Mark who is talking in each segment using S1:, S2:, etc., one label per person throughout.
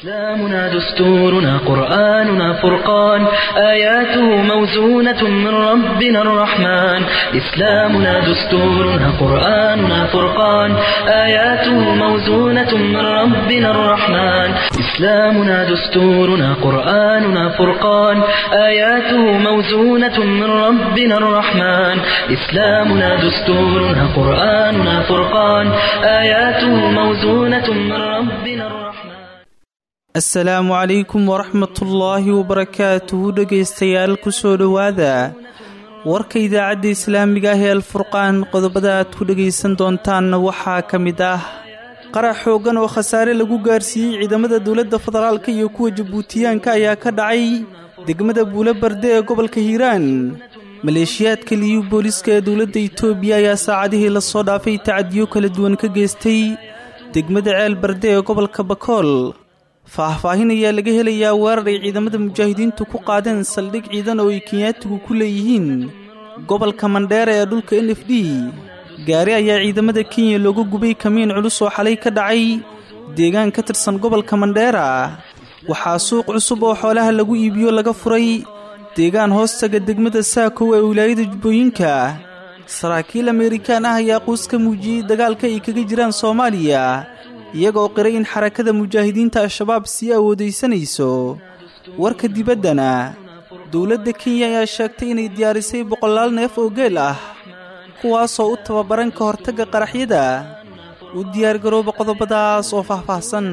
S1: إسلامنا دستورنا قرآننا فرقان آياته موزونة من ربنا الرحمن إسلامنا دستورنا قرآننا فرقان آياته موزونة من ربنا الرحمن إسلامنا دستورنا قرآننا فرقان آياته موزونة من ربنا الرحمن إسلامنا دستورنا قرآننا فرقان آياته موزونة من ربنا الرحمن
S2: asalaamu calaykum waraxmatullaahi wabarakaatuhu dhegaystayaal kusoo dhowaada warka idaacadda islaamiga ah ee alfurqaan qodobada aad ku dhegaysan doontaanna waxaa ka mid ah qarax xooggan oo khasaare lagu gaarsiiyey ciidamada dowladda federaalka iyo kuwa jabuutiyaanka ayaa ka dhacay degmada buulo barde ee gobolka hiiraan maleeshiyaadka liyu booliska ee dowladda itoobiya ayaa saacadihii lasoo dhaafay tacadiyo kala duwan ka geystay degmada ceel barde ee gobolka bakool faahfaahin ayaa laga helayaa weerar ay ciidamada mujaahidiintu ku qaadeen saldhig ciidan oo ay kenyaatigu ku leeyihiin gobolka mandheera ee dhulka n f d gaari ayaa ciidamada kenya looga gubay kamiin culus oo xalay ka dhacay deegaan ka tirsan gobolka mandheera waxaa suuq cusub oo xoolaha lagu iibiyo laga furay deegaan hoostaga degmada saakow ee wilaayada jubbooyinka saraakiil ameerikaan ah ayaa quus ka muujiyey dagaalka ay kaga jiraan soomaaliya iyagoo qiray in xarakada mujaahidiinta al-shabaab sii awoodaysanayso warka dibaddana dowladda kenya ayaa sheegtay inay diyaarisay boqolaal neef oo geel ah kuwaasoo u tababaran ka hortagga qaraxyada u diyaargarooba qodobadaas oo faahfaahsan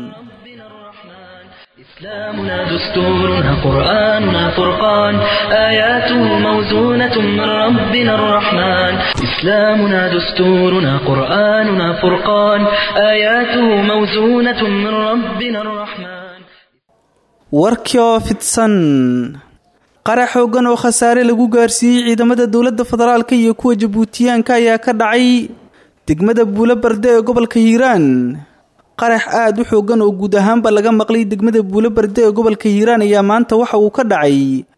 S1: إسلامنا دستورنا قرآننا فرقان آياته موزونة من ربنا الرحمن إسلامنا دستورنا قرآننا فرقان آياته موزونة من ربنا الرحمن
S2: warkii oo fidsan qarax xooggan oo khasaare lagu gaarsiiyey ciidamada dowladda federaalka iyo kuwa jabuutiyaanka ayaa ka dhacay degmada buulo barde ee gobolka hiiraan qarax aad u xooggan oo guud ahaanba laga maqlay degmada buulo barde ee gobolka hiiraan ayaa maanta waxa uu ka dhacay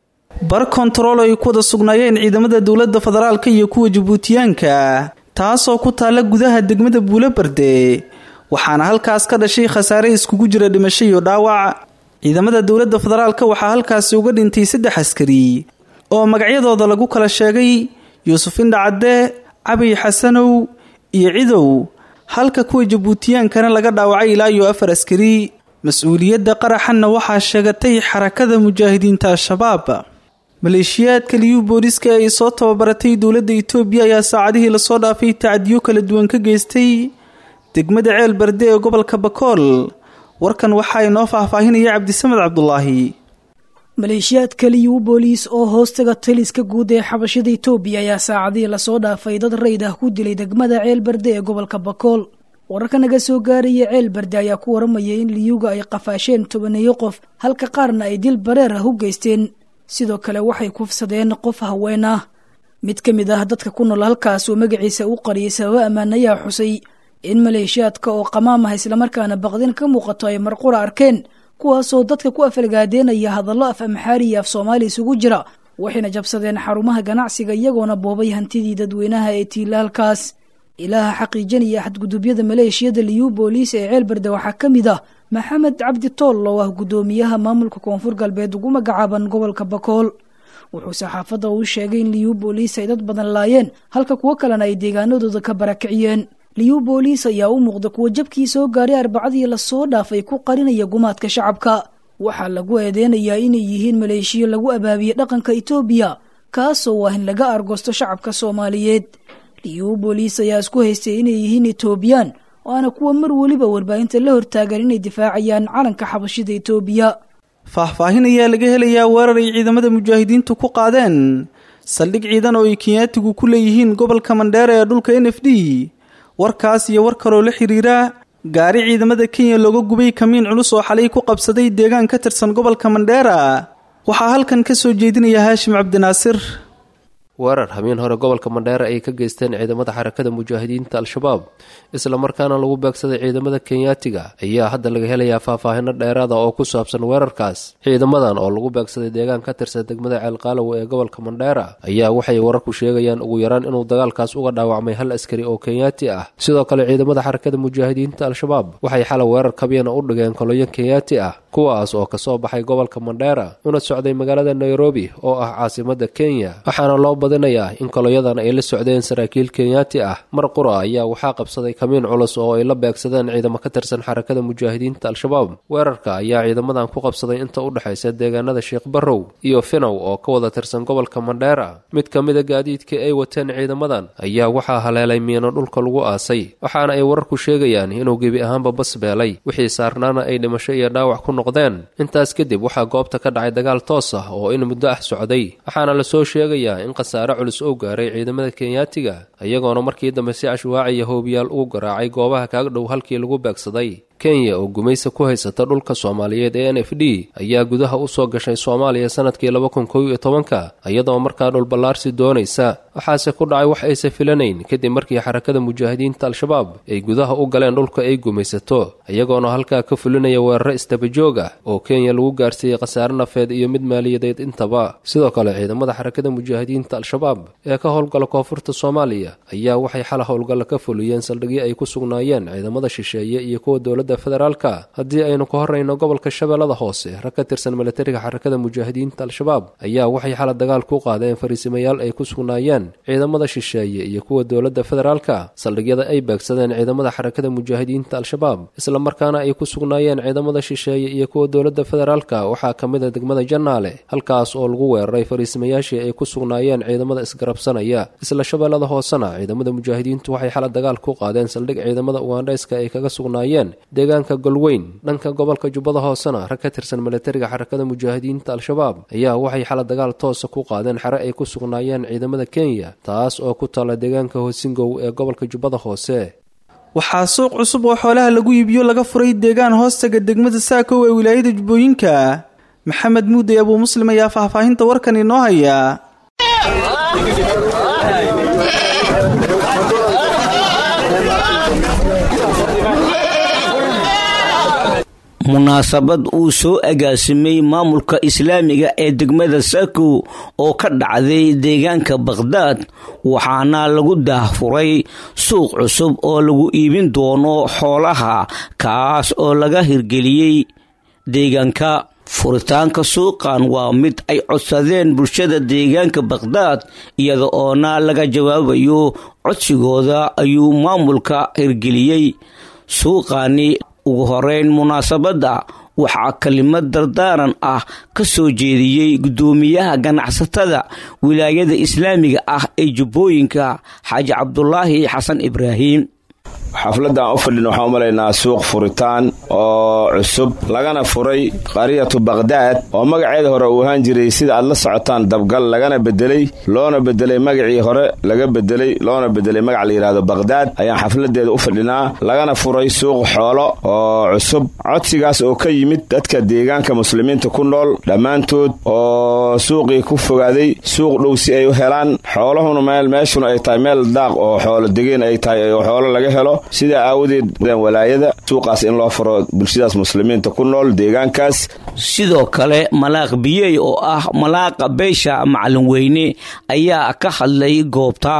S2: bar kontarool ay ku wada sugnaayeen ciidamada dowladda federaalka iyo kuwa jabuutiyaanka taasoo ku taalla gudaha degmada buulo barde waxaana halkaas ka dhashay khasaare iskugu jira dhimasho iyo dhaawac ciidamada dowladda federaalka waxaa halkaasi uga dhintay saddex askari oo magacyadooda lagu kala sheegay yuusuf indhacadde cabiy xasanow iyo cidow halka kuwa jabuutiyaankana laga dhaawacay ilaa iyo afar askari mas-uuliyadda qaraxanna waxaa sheegatay xarakada mujaahidiinta al-shabaab maleeshiyaadka liyu booliska ee ay soo tababaratay dowladda itoobiya ayaa saacadihii lasoo dhaafay tacadiyo kala duwan ka geystay degmada ceel barde ee gobolka bakool warkan waxaa inoo faahfaahinaya cabdisamed cabdulaahi
S3: maleeshiyaadka liyu booliis oo hoostaga taliska guud ee xabashada itoobiya ayaa saacadihii lasoo dhaafay dad rayd ah ku dilay degmada ceel barde ee gobolka bakool wararka naga soo gaaraya ceel barde ayaa ku waramaya in liyuga ay qafaasheen tobaneeyo qof halka qaarna ay dil bareer ah u geysteen sidoo kale waxay kufsadeen qof haween ah mid ka mid ah dadka ku nool halkaas oo magaciisa u qariyay sababo ammaan ayaa xusay in maleeshiyaadka oo qamaam ah islamarkaana baqdin ka muuqato ay marqura arkeen kuwaasoo dadka ku afalgaadeenaya hadallo af amxaari iyo af soomaali isugu jira waxayna jabsadeen xarumaha ganacsiga iyagoona boobay hantidii dadweynaha ee tiila halkaas ilaaha xaqiijinaya xadgudubyada maleeshiyada liyu booliis ee ceelbarde waxaa ka mid ah maxamed cabdi tool oo ah guddoomiyaha maamulka koonfur galbeed ugu magacaaban gobolka bakool wuxuu saxaafadda uu sheegay in liyu booliis ay dad badan laayeen halka kuwo kalena ay deegaanadooda ka barakiciyeen liyu booliis ayaa u muuqda kuwa jabkii soo gaaray arbacadii lasoo dhaafay ku qarinaya gumaadka shacabka waxaa lagu eedeynayaa inay yihiin maleeshiyo lagu abaabiyey dhaqanka itoobiya kaasoo ah in laga argosto shacabka soomaaliyeed liyu booliis ayaa isku haystay inay yihiin etoobiyaan waana kuwa mar weliba warbaahinta la hortaagan inay difaacayaan calanka xabashida itoobiya
S2: faahfaahin ayaa laga helayaa weerar ay ciidamada mujaahidiintu ku qaadeen saldhig ciidan oo ay kenyaatigu ku leeyihiin gobolka mandheera ee dhulka n f d warkaas iyo war kaloo la xiriira gaari ciidamada kenya looga gubay kamiin culus oo xalay ku qabsaday deegaan ka tirsan gobolka mandheera waxaa halkan ka soo jeedinaya haashim cabdinaasir
S4: weerar habeen hore gobolka mandheere ay ka geysteen ciidamada xarakada mujaahidiinta al-shabaab islamarkaana lagu beegsaday ciidamada kenyaatiga ayaa hadda laga helayaa faahfaahino dheeraada oo ku saabsan weerarkaas ciidamadan oo lagu beegsaday deegaan ka tirsan degmada ceelqaalow ee gobolka mandheera ayaa waxay wararku sheegayaan ugu yaraan inuu dagaalkaas uga dhaawacmay hal askari oo kenyaati ah sidoo kale ciidamada xarakada mujaahidiinta al-shabaab waxay xalay weerar kabiyana u dhigeen koloyo kenyaati ah kuwaas oo kasoo baxay gobolka mandheera una socday magaalada nairobi oo ah caasimada kenya waxaana loo badinayaa in koloyadan ay la socdeen saraakiil kenyaati ah mar qura ayaa waxaa qabsaday kamiin culus oo ay la beegsadeen ciidamo ka tirsan xarakada mujaahidiinta al-shabaab weerarka ayaa ciidamadan ku qabsaday inta u dhexaysa deegaanada sheekh barrow iyo finow oo ka wada tirsan gobolka mandheera mid ka mida gaadiidkii ay wateen ciidamadan ayaa waxaa haleelay miino dhulka lagu aasay waxaana ay wararku sheegayaan inuu gebi ahaanba bas beelay wixii saarnaana ay dhimasho iyo dhaawac ku noqdeen intaas kadib waxaa goobta ka dhacay dagaal toos ah oo in muddo ah socday waxaana lasoo sheegayaa in khasaare culus oo gaaray ciidamada kenyaatiga iyagoona markii dambe si cashwaaciya hoobiyaal ugu garaacay goobaha kaag dhow halkii lagu beegsaday kenya oo gumaysa ku haysata dhulka soomaaliyeed ee n f d ayaa gudaha u soo gashay soomaaliya sanadkii laba kun kow iyo tobanka iyadoo markaa dhulballaarsi doonaysa waxaase ku dhacay wax aysa filanayn kadib markii xarakada mujaahidiinta al-shabaab ay gudaha u galeen dhulka ay gumaysato iyagoona halkaa ka fulinaya weeraro istabajoog ah oo kenya lagu gaarsiiyey khasaare nafeed iyo mid maaliyadeed intaba sidoo kale ciidamada xarakada mujaahidiinta al-shabaab ee ka howlgala koonfurta soomaaliya ayaa waxay xala howlgalla ka fuliyeen saldhigyo ay ku sugnaayeen ciidamada shisheeye iyo kuwa dowladda federaalka haddii aynu ka horrayno gobolka shabeellada hoose rag ka tirsan milatariga xarakada mujaahidiinta al-shabaab ayaa waxay xala dagaal ku qaadeen fariisimayaal ay ku sugnaayeen ciidamada shisheeye iyo kuwa dowladda federaalka saldhigyada ay beegsadeen ciidamada xarakada mujaahidiinta al-shabaab islamarkaana ay ku sugnaayeen ciidamada shisheeye iyo kuwa dowladda federaalka waxaa ka mid a degmada jannaale halkaas oo lagu weeraray fariisimayaashii ay ku sugnaayeen ciidamada isgarabsanaya isla shabeellada hoosena ciidamada mujaahidiintu waxay xala dagaal ku qaadeen saldhig ciidamada ugandhayska ay kaga sugnaayeen deegaanka golweyn dhanka gobolka jubbada hoosena rag ka tirsan milatariga xarakada mujaahidiinta al-shabaab ayaa waxay xala dagaal toosa ku qaadeen xere ay ku sugnaayeen ciidamada kenya taas oo ku taala deegaanka hoosingow ee gobolka jubbada hoose
S2: waxaa suuq cusub oo xoolaha lagu iibiyo laga furay deegaan hoostaga degmada saakow ee wilaayada jubbooyinka maxamed muuday abuu muslim ayaa faahfaahinta warkan inoo haya
S5: munaasabad uu soo agaasimay maamulka islaamiga ee degmada sakow oo ka dhacday deegaanka bakhdaad waxaana lagu daahfuray suuq cusub oo lagu iibin doono xoolaha kaas oo laga hirgeliyey deegaanka furitaanka suuqan waa mid ay codsadeen bulshada deegaanka bakhdaad iyada oona laga jawaabayo codsigooda ayuu maamulka hirgeliyey suuqani ugu horeyn munaasabadda waxaa kelimad dardaaran ah ka soo jeediyey guddoomiyaha ganacsatada wilaayada islaamiga ah ee jubbooyinka xaaji cabdulaahi xasan ibraahim
S6: xafladdan u fadhin waxaan u malaynaa suuq furitaan oo cusub lagana furay qariyatu bakhdaad oo magaceeda hore uu ahaan jiray sida aad la socotaan dabgal lagana bedelay loona bedelay magacii hore laga bedelay loona bedelay magac la yidhahdo bakhdaad ayaan xafladeeda u fadhinaa lagana furay suuq xoolo oo cusub codsigaas oo ka yimid dadka deegaanka muslimiinta ku nool dhammaantood oo suuqii ku fogaaday suuq dhow si ay u helaan xoolahuna meel meeshuna ay tahay meel daaq oo xoolo degeen ay tahay oo xoolo laga helo sidaa aawadeed walaayada suuqaas in loo furo bulshadaas muslimiinta ku nool deegaankaas
S5: sidoo kale malaaq biyey oo ah malaaqa beesha macalin weyne ayaa ka hadlay goobta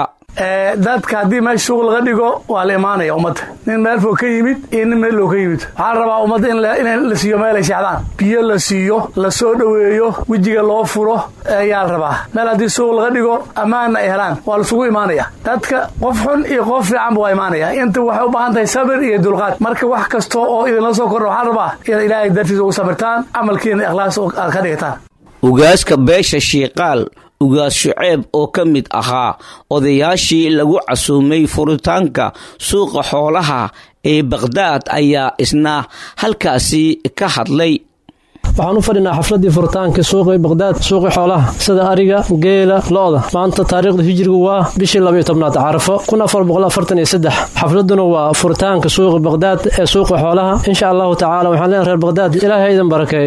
S7: dadka haddii meesha suuq laga dhigo waa la imaanaya ummadda nin meel fog ka yimid iyo nin meel loo ka yimid waxaa rabaa ummadda in la siiyo meel ay seexdaan biyo la siiyo la soo dhoweeyo wejiga loo furo ayaa la rabaa meel haddii suuq laga dhigo ammaanna ay helaan waa laisugu imaanaya dadka qof xun iyo qof fiicanba waa imaanaya inta waxay u baahan tahay sabir iyo dulqaad marka wax kasta oo idinla soo kordha waxaa rabaa inaad ilaahay dartiisa ugu sabirtaan camalkiina ikhlaas aad ka dhigataan
S5: ugaaska beesha shiiqaal ugaas shuceeb oo ka mid ahaa odayaashii lagu casuumay furitaanka suuqa xoolaha ee bakhdaad ayaa isna halkaasi ka hadlay
S8: waxaan u fadhinaa xafladii furitaanka suuqii bakhdaad suuqii xoolaha sida ariga geela lo-da maanta taariikhda hijirigu waa bishii labaiyo tobnaad carafo kun afar boqol afartan iyo saddex xafladuna waa furitaanka suuqi bakhdaad ee suuqa xoolaha insha allahu tacaala waxaan leenahay reer bakhdaad ilaahay ha idin barakeeyo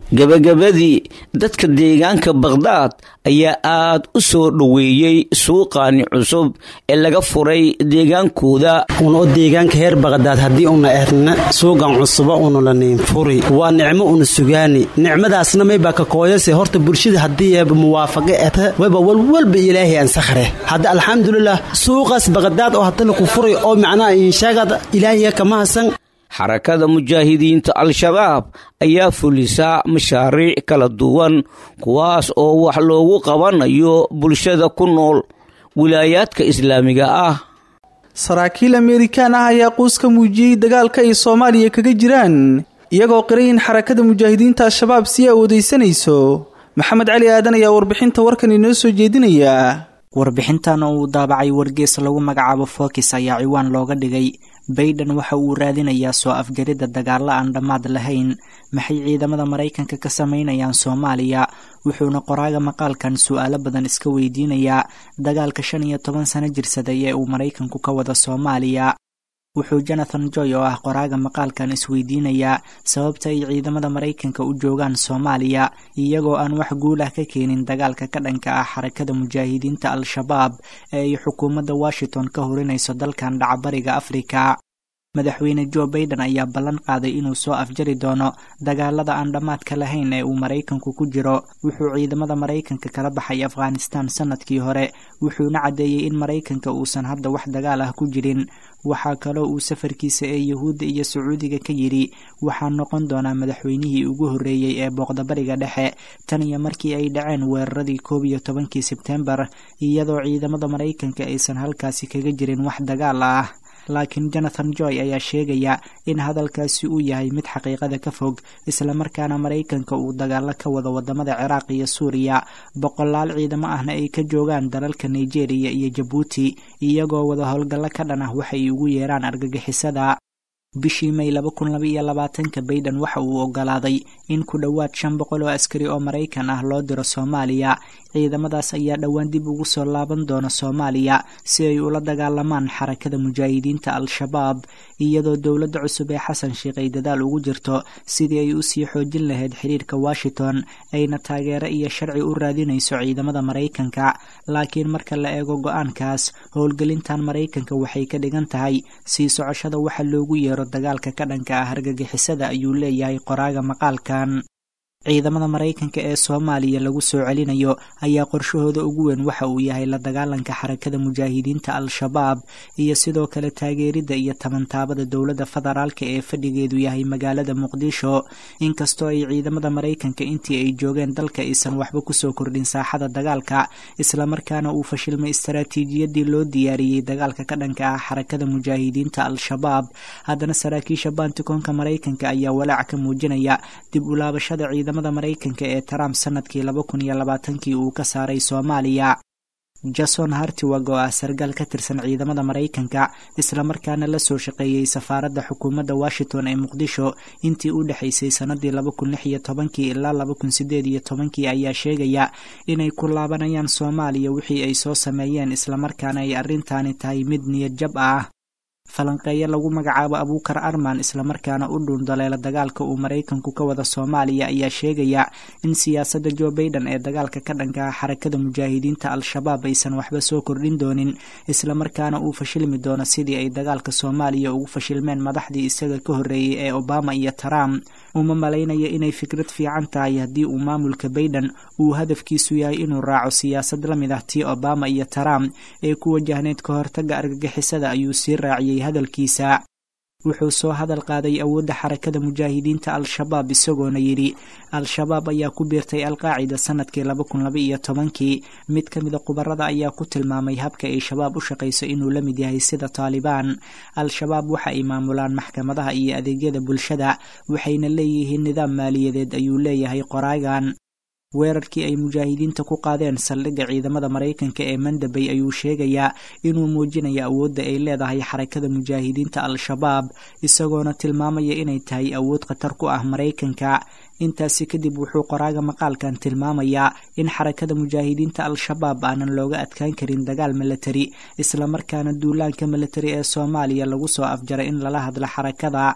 S5: gebagabadii dadka deegaanka bakhdad ayaa aad u soo dhoweeyey suuqaani cusub ee laga furay deegaankooda
S9: unoo deegaanka heer bakdaad haddii una erna suuqan cusuba unula niinfuri waa nicmo una sugaani nicmadaasna maybaa ka kooyase horta bulshada haddii eeba muwaafaqe eta wayba walwalba ilaahay ansakhre hadda alxamdulilah suuqaas bakdaad oo hadda laku furay oo macnaha inshaagada ilaahiya kama hasan
S5: xarakada mujaahidiinta al-shabaab ayaa fulisaa mashaariic kala duwan kuwaas oo wax loogu qabanayo bulshada ku nool wilaayaadka islaamiga ah
S2: saraakiil amerikaan ah ayaa quus ka muujiyey dagaalka ay soomaaliya kaga jiraan iyagoo qiray in xarakada mujaahidiinta al-shabaab sii awoodaysanayso maxamed cali aadan ayaa warbixinta warkan inoo soo jeedinaya
S10: warbixintan oo uu daabacay wargees lagu magacaabo fokis ayaa ciwaan looga dhigay bayden waxa uu raadinayaa soo afjaridda dagaalla aan dhammaad lahayn maxay ciidamada maraykanka ka samaynayaan soomaaliya wuxuuna qoraaga maqaalkan su'aalo badan iska weydiinayaa dagaalka shan iyo toban sano jirsaday ee uu maraykanku ka wada soomaaliya wuxuu jonathan joy oo ah qoraaga maqaalkan isweydiinayaa sababta ay ciidamada maraykanka u joogaan soomaaliya iyagoo aan wax guul ah ka keenin dagaalka ka dhanka ah xarakada mujaahidiinta al-shabaab ee ay xukuumadda washington ka horinayso dalkan dhacabariga afrika madaxweyne jo baiden ayaa ballan qaaday inuu soo afjari doono dagaalada aan dhammaadka lahayn ee uu maraykanku ku jiro wuxuu ciidamada maraykanka kala baxay afghanistan sanadkii hore wuxuuna caddeeyey in maraykanka uusan hadda wax dagaal ah ku jirin waxaa kaloo uu safarkiisa ee yuhuudda iyo sacuudiga ka yidhi waxaa noqon doonaa madaxweynihii ugu horreeyey ee booqdabariga dhexe tan iyo markii ay dhaceen weeraradii koob iyo tobankii sebtembar iyadoo ciidamada maraykanka aysan halkaasi kaga jirin wax dagaal ah laakiin jonathan joy ayaa sheegaya in hadalkaasi uu yahay mid xaqiiqada ka fog islamarkaana maraykanka uu dagaalo ka wado wadamada ciraaq iyo suuriya boqolaal ciidamo ahna ay ka joogaan dalalka nigeria iyo jabuuti iyagoo wada howlgallo ka dhan ah waxay ugu yeeraan argagixisada bishii may laba kun laba iyo labaatanka bayden waxa uu ogolaaday in ku dhowaad shan boqol oo askari oo maraykan ah loo diro soomaaliya ciidamadaas ayaa dhowaan dib ugu soo laaban doona soomaaliya si ay ula dagaalamaan xarakada mujaahidiinta al-shabaab iyadoo dowladda cusub ee xasan sheikh ay dadaal ugu jirto sidii ay usii xoojin lahayd xiriirka washington ayna taageero iyo sharci u raadinayso ciidamada maraykanka laakiin marka la eego go-aankaas howlgelintan maraykanka waxay ka dhigan tahay sii socoshada waxa loogu yeero dagaalka ka dhanka ah hargagixisada ayuu leeyahay qoraaga maqaalkan ciidamada maraykanka ee soomaaliya lagu soo celinayo ayaa qorshahooda ugu weyn waxa uu yahay la dagaalanka xarakada mujaahidiinta al-shabaab iyo sidoo kale taageeridda iyo tabantaabada dowladda federaalka ee fadhigeedu yahay magaalada muqdisho inkastoo ay ciidamada maraykanka intii ay joogeen dalka aysan waxba kusoo kordhin saaxada dagaalka islamarkaana uu fashilmay istaraatiijiyadii loo diyaariyey dagaalka ka dhanka ah xarakada mujaahidiinta al-shabaab haddana saraakiisha baantikoonka maraykanka ayaa walaac ka muujinaya dib ulaabashada ciidamada maraykanka ee trump sanadkii laba kun iyo labaatankii uu ka saaray soomaaliya jason hartiwag oo ah sargaal ka tirsan ciidamada maraykanka islamarkaana la soo shaqeeyey safaaradda xukuumadda washington ee muqdisho intii u dhexaysay sannadii laba kun lix iyo tobankii ilaa laba kun sideed iyo tobankii ayaa sheegaya inay ku laabanayaan soomaaliya wixii ay soo sameeyeen islamarkaana ay arrintaani tahay mid niyad jab ah falanqeeyo lagu magacaabo abuukar arman islamarkaana u dhuundaleela dagaalka uu maraykanku ka wada soomaaliya ayaa sheegaya in siyaasadda jo baiden ee dagaalka ka dhanka ah xarakada mujaahidiinta al-shabaab aysan waxba soo kordhin doonin islamarkaana uu fashilmi doono sidii ay dagaalka soomaaliya ugu fashilmeen madaxdii isaga ka horreeyey ee obama iyo trump uma malaynayo inay fikrad fiican tahay haddii uu maamulka baiden uu hadafkiisu yahay inuu raaco siyaasad la mid ah tii obama iyo trump ee ku wajahneyd ka hortagga argagixisada ayuu sii raaciyey hadalkiisa wuxuu soo hadal qaaday awoodda xarakada mujaahidiinta al-shabaab isagoona yidhi al-shabaab ayaa ku biirtay alqaacida sanadkii laba kun laba iyo tobankii mid ka mida khubarada ayaa ku tilmaamay habka ay shabaab u shaqayso inuu la mid yahay sida taalibaan al-shabaab waxa ay maamulaan maxkamadaha iyo adeegyada bulshada waxayna leeyihiin nidaam maaliyadeed ayuu leeyahay qoraagan weerarkii ay mujaahidiinta ku qaadeen saldhigga ciidamada maraykanka ee mandabay ayuu sheegayaa inuu muujinayo awoodda ay leedahay xarakada mujaahidiinta al-shabaab isagoona tilmaamaya inay tahay awood khatar ku ah maraykanka intaasi kadib wuxuu qoraaga maqaalkan tilmaamayaa in xarakada mujaahidiinta al-shabaab aanan looga adkaan karin dagaal milatari islamarkaana duulaanka milatari ee soomaaliya lagu soo afjaray in lala hadlo xarakada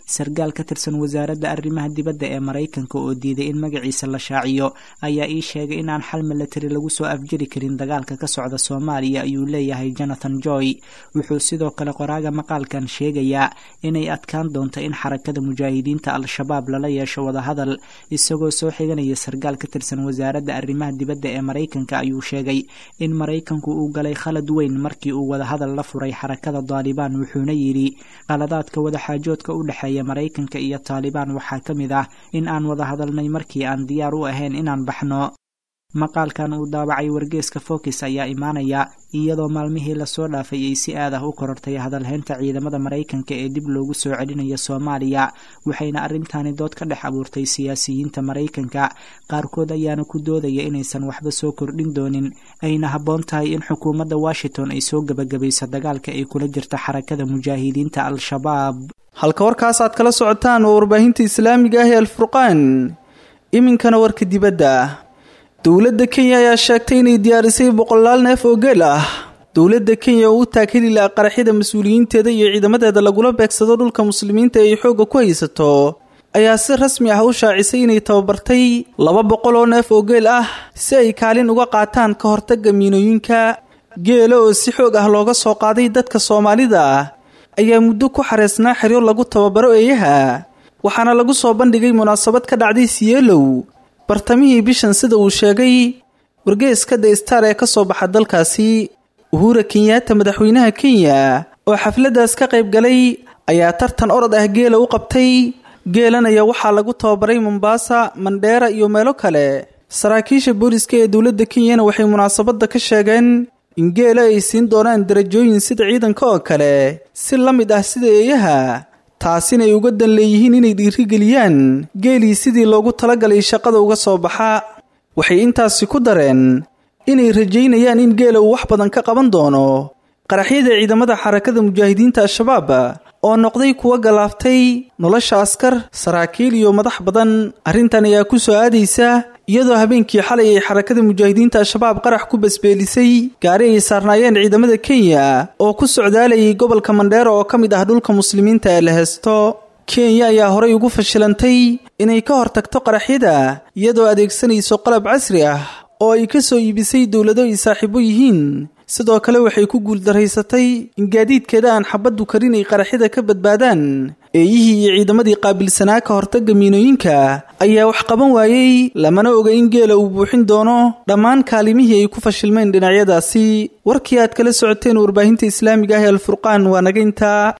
S10: sargaal ka tirsan wasaaradda arrimaha dibadda ee maraykanka oo diiday in magaciisa la shaaciyo ayaa ii sheegay inaan xal milatari lagu soo afjiri karin dagaalka ka socda soomaaliya ayuu leeyahay jonathan joy wuxuu sidoo kale qoraaga maqaalkan sheegayaa inay adkaan doonto in xarakada mujaahidiinta al-shabaab lala yeesho wadahadal isagoo soo xiganaya sargaal ka tirsan wasaaradda arrimaha dibadda ee maraykanka ayuu sheegay in maraykanku uu galay khalad weyn markii uu wadahadal la furay xarakada daalibaan wuxuuna yidhi qaladaadka wadaxaajoodka u dhexeeya maraykanka iyo taalibaan waxaa ka mid ah in aan wada hadalnay markii aan diyaar u ahayn inaan baxno maqaalkan uu daabacay wargeeska fokis ayaa imaanaya iyadoo maalmihii lasoo dhaafay ay si aad ah u korortay hadalhaynta ciidamada maraykanka ee dib loogu soo celinayo soomaaliya waxayna arrintaani dood ka dhex abuurtay siyaasiyiinta maraykanka qaarkood ayaana ku doodaya inaysan waxba soo kordhin doonin ayna habboon tahay in xukuumadda washington ay soo gebagabayso dagaalka ay kula jirta xarakada mujaahidiinta al-shabaab
S2: halka warkaas aad kala socotaan waa warbaahinta islaamiga ah ee alfurqaan iminkana warka dibadda dowladda kenya ayaa sheegtay inay diyaarisay boqolaal neef oo geel ah dowladda kenya oo u taakili laha qaraxyada mas-uuliyiinteeda iyo ciidamadeeda lagula beegsado dhulka muslimiinta ay xoogga ku haysato ayaa si rasmi ah u shaacisay inay tababartay laba boqol oo neef oo geel ah si ay kaalin uga qaataan ka hortagga miinooyinka geela oo si xoog ah looga soo qaaday dadka soomaalida ayaa muddo ku xareysnaa xeryo lagu tababaro eeyaha waxaana lagu soo bandhigay munaasabad ka dhacday siyeelow bartamihii bishan sida uu sheegay wargeeska the star ee ka soo baxa dalkaasi uhura kenyaata madaxweynaha kenya oo xafladdaas ka qayb galay ayaa tartan orod ah geela u qabtay geelan ayaa waxaa lagu tababaray mombaasa mandheera iyo meelo kale saraakiisha booliska ee dowladda kenyana waxay munaasabadda ka sheegeen in geela ay siin doonaan darajooyin sida ciidanka oo kale si la mid ah sida eeyaha taasina ay uga dan leeyihiin inay dhiirigeliyaan geelii sidii loogu talagalay shaqada uga soo baxa waxay intaasi ku dareen inay rajaynayaan in geela uu wax badan ka qaban doono qaraxyada ciidamada xarakada mujaahidiinta al-shabaab oo noqday kuwa galaaftay nolosha askar saraakiil iyo madax badan arrintan ayaa ku soo aadaysa iyadoo habeenkii xalay ay xarakada mujaahidiinta al-shabaab qarax ku basbeelisay gaari ay saarnaayeen ciidamada kenya oo ku socdaalayay gobolka mandheero oo ka mid ah dhulka muslimiinta ee la heesto kenya ayaa horay ugu fashilantay inay ka hortagto qaraxyada iyadoo adeegsanayso qalab casri ah oo ay ka soo iibisay dowlado ay saaxiibo yihiin sidoo kale waxay ku guuldaraysatay in gaadiidkeeda aan xabaddu karin ay qaraxyada ka badbaadaan eeyihii iyo ciidamadii qaabilsanaa ka hortagga miinooyinka ayaa wax qaban waayey lamana oga in geela uu buuxin doono dhammaan kaalimihii ay ku fashilmeen dhinacyadaasi warkii aad kala socoteen warbaahinta islaamiga ah ee alfurqaan waa naga intaa